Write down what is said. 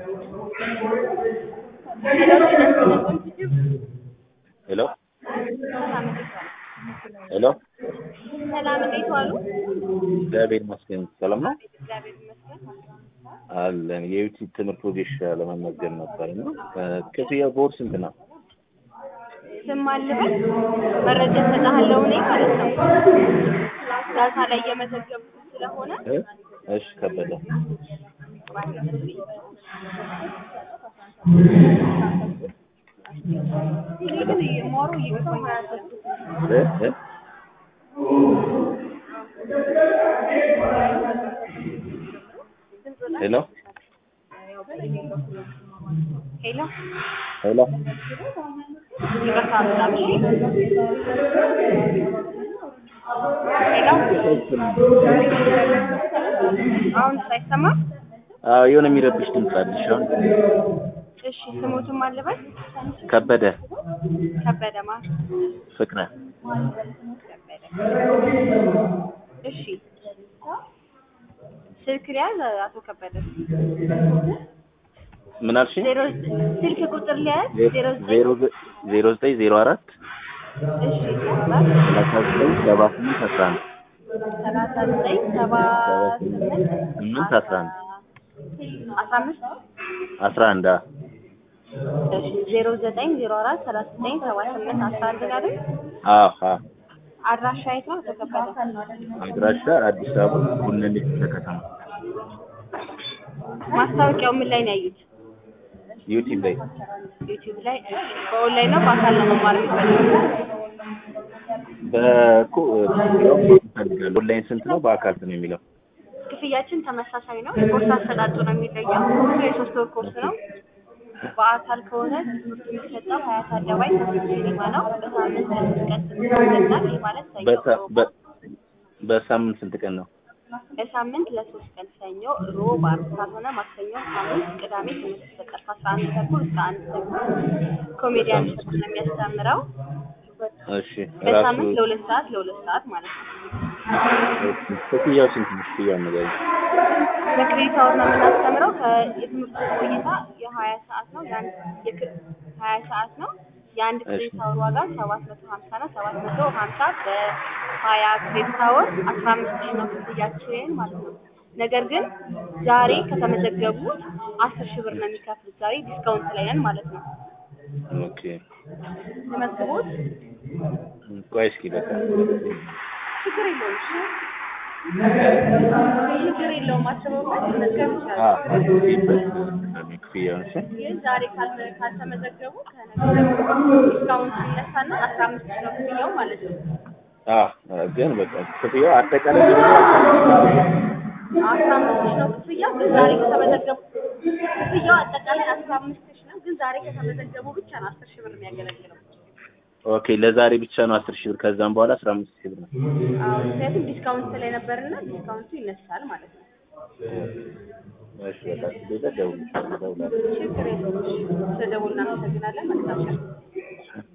ሄሎ ሄሎ ሰላም እንዴት ዋሉ? እግዚአብሔር ይመስገን ሰላም ነው እግዚአብሔር ይመስገን። አለን የዩቲዩብ ትምህርት ወጌሻ ለመመዝገብ ነበር እና ክፍያው በወር ስንት ነው? ስም አልበል መረጃ እሰጥሃለሁ እኔ ማለት ነው። ዳታ ላይ እየመዘገብኩት ስለሆነ እ? እሺ ከበደ ግን ሞሩ ይገባኛል። እ? እ? ሄሎ ሄሎ ሄሎ ይቅርታ በጣም እሺ። ሄሎ አሁን ሳይሰማ አዎ የሆነ የሚረብሽ ድምፅ አለሽ አሁን እሺ ስሙትም አልበል ከበደ ከበደ ማ ፍቅረ ከበደ እሺ ስልክ ሊያዝ አቶ ከበደ ምን አልሽኝ? ዜሮ ስልክ ቁጥር ሊያዝ ዜሮ ዘጠኝ ዜሮ ዘ- ዜሮ ዘጠኝ ዜሮ አራት እሺ ሰባት ሰላሳ ዘጠኝ ሰባ ስምንት አስራ አንድ ሰላሳ ዘጠኝ ሰባ ስምንት ስምንት አስራ አንድ አስራ አምስት አስራ አንድ አዎ እሺ ዜሮ ዘጠኝ ዜሮ አራት ሰላሳ ዘጠኝ ሰባ ስምንት አስራ አንድ ነው አይደል? አዎ አዎ አድራሻ የት ነው? አቶ ከበደ አድራሻ አዲስ አበባ ቡነን ከተማ ማስታወቂያው ምን ላይ ነው ያዩት? ዩቲዩብ ላይ ዩቲዩብ ላይ እሺ። በኦንላይን ነው በአካል ነው መማር የሚፈልጉት? በኮ ይፈልጋሉ ኦንላይን ስንት ነው በአካል ስንት ነው የሚለው ክፍያችን ተመሳሳይ ነው። የኮርስ አሰጣጡ ነው የሚለየው። ኮርሱ የሶስት ወር ኮርስ ነው። በአካል ከሆነ ትምህርቱ የሚሰጠው ሀያት አደባባይ ከፊት ሲኒማ ነው። በሳምንት ለሶስት ቀን ትምህርት ይሰጣል። ይህ ማለት ሰኞ፣ በሳ- ሮብ፣ በ- በሳምንት ስንት ቀን ነው በሳምንት ለሶስት ቀን ሰኞ፣ ሮብ፣ ዓርብ ካልሆነ ማክሰኞ፣ ሐሙስ፣ ቅዳሜ ትምህርት ይሰጣል። ከአስራ አንድ ተኩል እስከ አንድ ተኩል ኮሜዲያን እሸቱ ነው የሚያስተምረው። እሺ ራሱ በሳምንት ለሁለት ሰዓት ለሁለት ሰዓት ማለት ነው። ክፍያው ስንት ነው ክፍያው ነገር በክሬዲት አወር ነው የምናስተምረው። ከየትምህርቱ ቆይታ የሀያ ሰዓት ነው። የአንድ የክ- ሀያ ሰዓት ነው። የአንድ ክሬዲት አወር ዋጋ ሰባት መቶ ሀምሳ ነው። ሰባት መቶ ሀምሳ በሀያ ክሬዲት አወር አስራ አምስት ሺህ ነው ክፍያችን ማለት ነው። ነገር ግን ዛሬ ከተመዘገቡት አስር ሺህ ብር ነው የሚከፍሉት። ዛሬ ዲስካውንት ላይ ነን ማለት ነው። ኦኬ ተመዝግቦት ቆይ እስኪ በቃ ችግር የለውም። እሺ? ችግር የለውም። አስበውበት መመዝገብ ይችላል። አዎ ክፍያውን እሺ ግን ዛሬ ካልተ- ካልተመዘገቡ ከነገ ጀምሮ ዲስካውንት ይነሳና አስራ አምስት ሺህ ነው ክፍያው ማለት ነው። አዎ ግን በቃ ክፍያው አጠቃላይ አስራ አምስት ሺህ ነው ክፍያው። ግን ዛሬ ከተመዘገቡ ክፍያው አጠቃላይ አስራ አምስት ሺህ ነው። ግን ዛሬ ከተመዘገቡ ብቻ ነው አስር ሺህ ብር የሚያገለግለው። ኦኬ ለዛሬ ብቻ ነው አስር ሺህ ብር ከዛም በኋላ አስራ አምስት ሺህ ብር ነው አዎ፣ ምክንያቱም ዲስካውንት ላይ ነበርና ዲስካውንቱ ይነሳል ማለት ነው። እሺ በቃ ደውል ደውላለሁ ችግር የለውም። እሺ፣ ስለደወሉ እናመሰግናለን። መልካም ቀን።